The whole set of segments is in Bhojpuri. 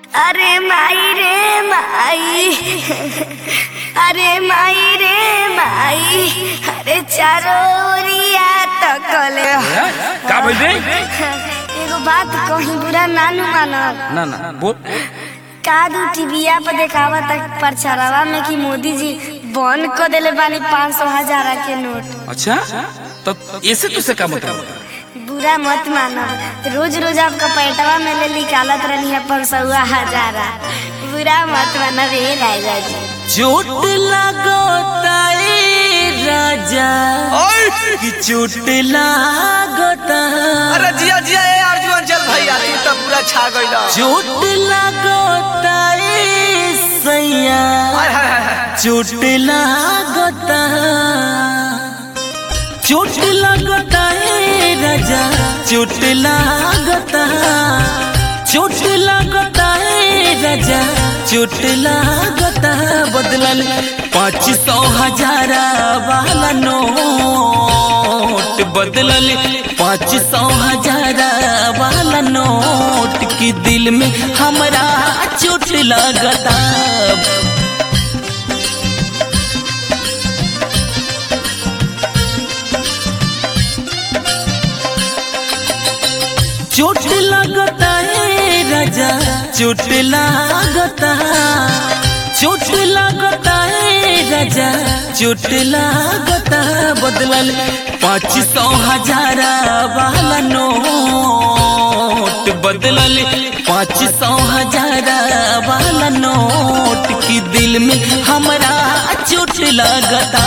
अरे माई रे माई अरे माई रे माई अरे चारोरिया तकले का भइल रे एगो बात कहीं बुरा नानू मानब ना ना बोल कादू टीविया पर देखावा तक प्रचारवा में कि मोदी जी बंद कर देले बानी पाँच सौ हजार के नोट अच्छा तो ऐसे तुझसे का मतलब बुरा मत मानो रोज रोज आपका पैटवा में ले निकालत रहनी है पाँच सौ हजारा बुरा मत मानो रे राजा जी चोट लागता ए राजा कि चोट लागता अरे जिया जिया ए अर्जुन चल भैया तू तो पूरा छा गइल चोट लागता ए सैया हाय हाय हाय हाय। चोट लागता चोट लागता ए राजा चोट लागता चोट लागता ए राजा चोट लागता बदलल पाँच सौ हजार वाला नोट बदलल पाँच सौ हजार वाला नोट की दिल में हमरा चोट लगता चोट लगता है राजा चोट लगता चोट लगता है राजा चोट लगता बदलल पाँच सौ हजार वाला नोट बदलल पाँच सौ हजार वाला नोट की दिल में हमरा चोट लगता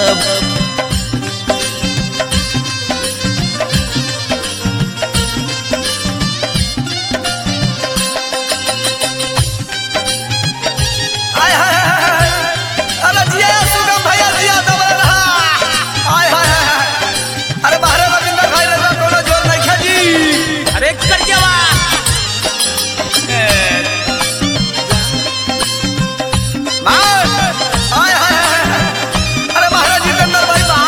हाय हाय हाय हाय। अरे जिया या सुगम भैया जिया दबल रहा हाय हाय हाय हाय। अरे बाहरे रविंदर भाई रे कोनो जोर नहीं खेजी अरे कर जावा मार हाय हाय हाय हाय। अरे बाहरे जितेंद्र भाई बा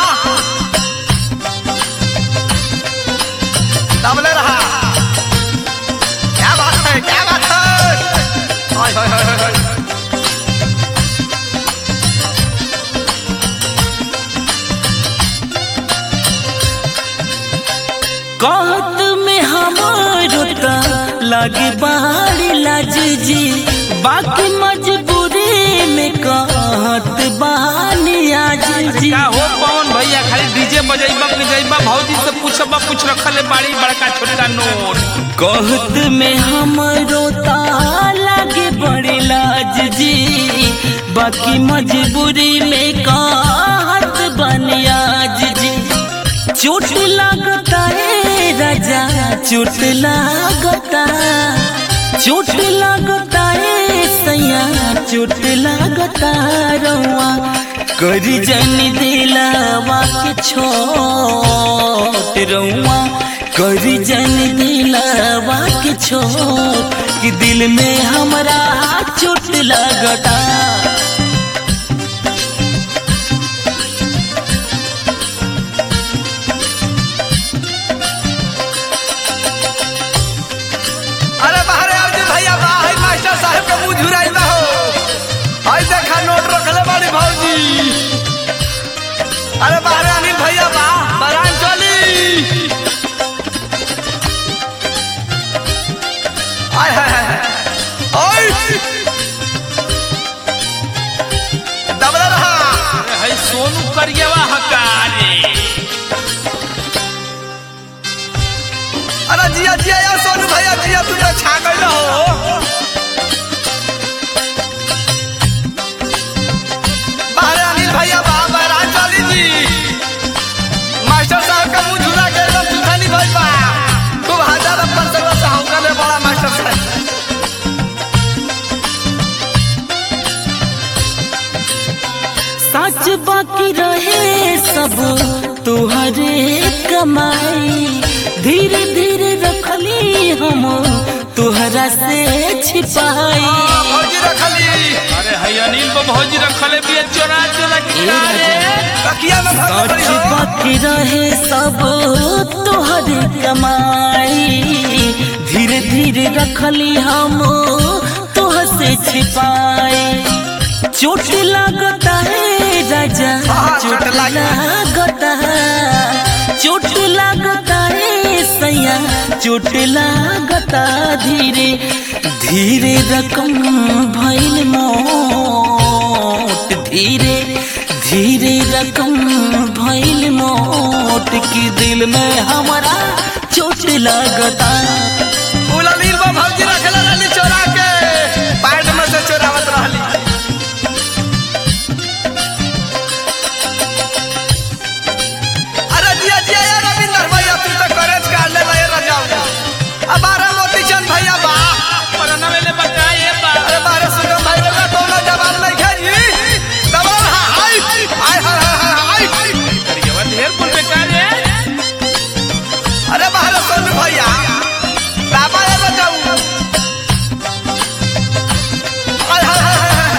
दबले रहा क्या बात है क्या बात है हाय हाय हाय हाय हाय। कहत में हमारो ता लागे बाड़ी लाज जी बाकी मजबूरी में कहत बानी आज जी का हो पवन भैया खाली डीजे बजाइबा बजाइबा भौजी से पूछबा पूछ रखले बाड़ी बड़का छोटका नोट कहत में हमारो ता लागे बड़ी लाज जी बाकी मजबूरी में कहत बानी आज जी चोट लागता है राजा चोट लागता चोट लागता है सैया चोट लागता रउआ करी जन दिलावा के छोट रउआ करी जन दिलावा के छोट कि दिल में हमरा चोट लागता अरे बाहरे अर्जुन भैया बा हाय मास्टर साहब के मुंह झुराई बा हो हाय देखा नोट रखले बाड़ी भौजी अरे बाहरे अनिल भैया बा बरान चली हाय हाय हाय हाय ओय दबला रहा अरे हई सोनू करियावा हकारे अरे जिया जिया यार सोनू भैया जिया तू तो छा गइल हो बाहरे अनिल भैया बा बरान चली जी मास्टर साहब का मुंह झुरा के एकदम सुथानी भइल बा खूब हजार अपन सर्व से हौका ले बड़ा मास्टर साहब सच बाकी रहे सब तुहरे कमाई धीरे धीरे रखली हम तुहरा से छिपाई हाँ, भौजी रखली अरे हई अनिल बा भौजी रखले बिया चोरा चोरा के रे तकिया में भर सच पड़ी हो बाकी रहे सब तुहरे कमाई धीरे धीरे रखली हम छिपाए चोट लगता है राजा हाँ, चोट चोट लग- लगता है चोट लगता है सैया चोट लगता धीरे धीरे रकम भइल मोट धीरे धीरे रकम भइल मोट की दिल में हमारा चोट लगता उललील बा भौजी रखेला रहली चोरा के पैंट में से चोरावत रहली अरे जिया जिया ये रविंदर भैया तू तो करेज काट ले ये रजाऊ अब बारह मोती चंद भैया बा पराना वेले बकाए बा अरे बारह सुगम भाई का कोनो जवाब नहीं खेली दबाव हाय हाय हाय हाय हाय करिएवा ढेर कुल बेकार है अरे बारह सोनू भैया बाबा ये रजाऊ हाय हाय हाय हाय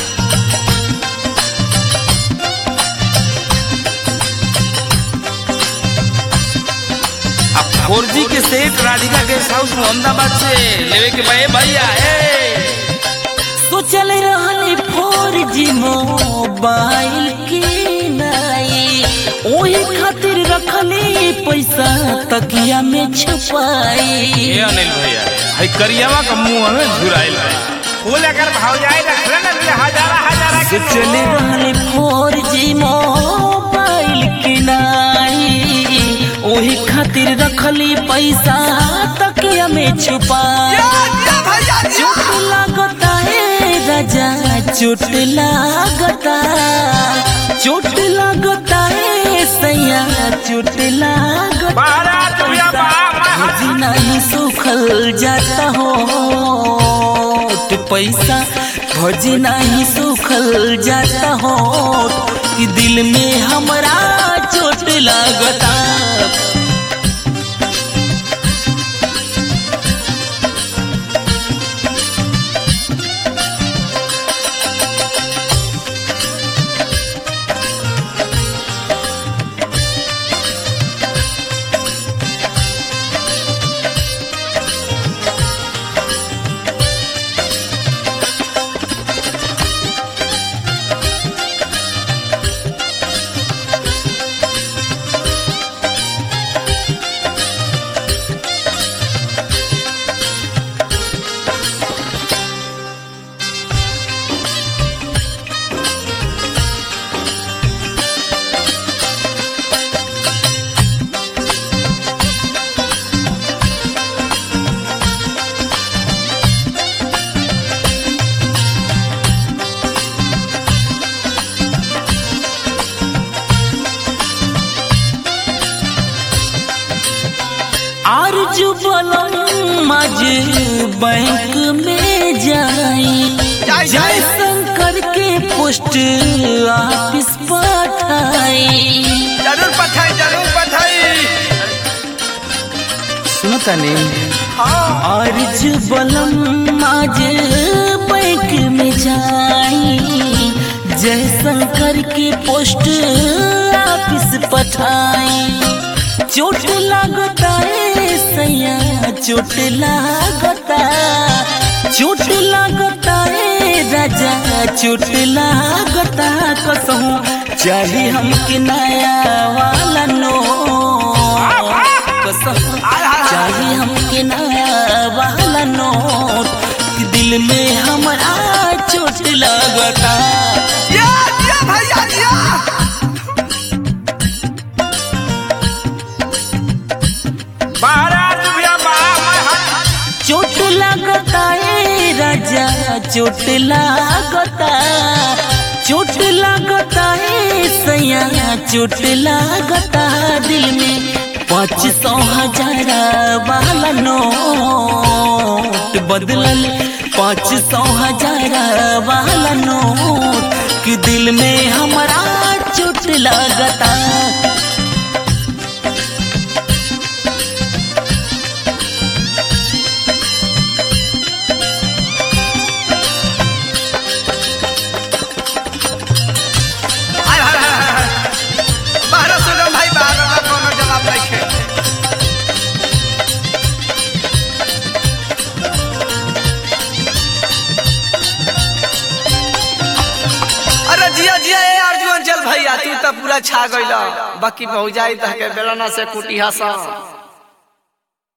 अब फोर जी के सेठ राधिका गेस्ट हाउस मोहम्मदाबाद से लेवे के भाई भैया ए सोचल रहनी फोर जी मोबाइल की नाई ओही खातिर रखली पैसा तकिया में छुपाई ये अनिल भैया है करियावा का मुंह में झुराइल बा फूल अगर भाव जाए रखले ना हजारा हजारा सोचल रहनी फोर जी मोबाइल की नाई ओही खातिर रखली पैसा तकिया में छुपाई या भैया चोट लागता है राजा चोट लागता चोट लागता है सैया चोट लागता बारात भैया बा भजी नहीं सुखल जाता हो तो पैसा भजी नहीं सुखल जाता हो कि दिल में हमरा चोट लागता आरजू बलम मज बैंक में जाई जाई, जय जाई। शंकर के पोस्ट ऑफिस पठाई जरूर पठाई जरूर पठाई सुनता नहीं हाँ आरज बलम आज बैंक में जाई जय शंकर के पोस्ट ऑफिस पठाई चोट लागता है सैया चोट लागता चोट लागता है राजा चोट लागता कसहूँ चाही हमके नया वाला नो कसहूँ चाही हमके नया वाला नोट कि दिल में हमारा चोट लगता या या भैया या बारात भैया बा चोट लगता है राजा चोट लगता चोट लगता है सैया चोट लगता दिल में पाँच सौ हजार वाला नोट बदलल पाँच सौ हजार वाला नोट कि दिल में हमारा चोट लगता हाय हाय हाय हाय बारह सुगम भाई बारह का कोनो जवाब नहीं खे जिया ए अर्जुन चल भैया तू तो पूरा छा गइल बाकी भौजाई तह के बेलना से कुटी हसा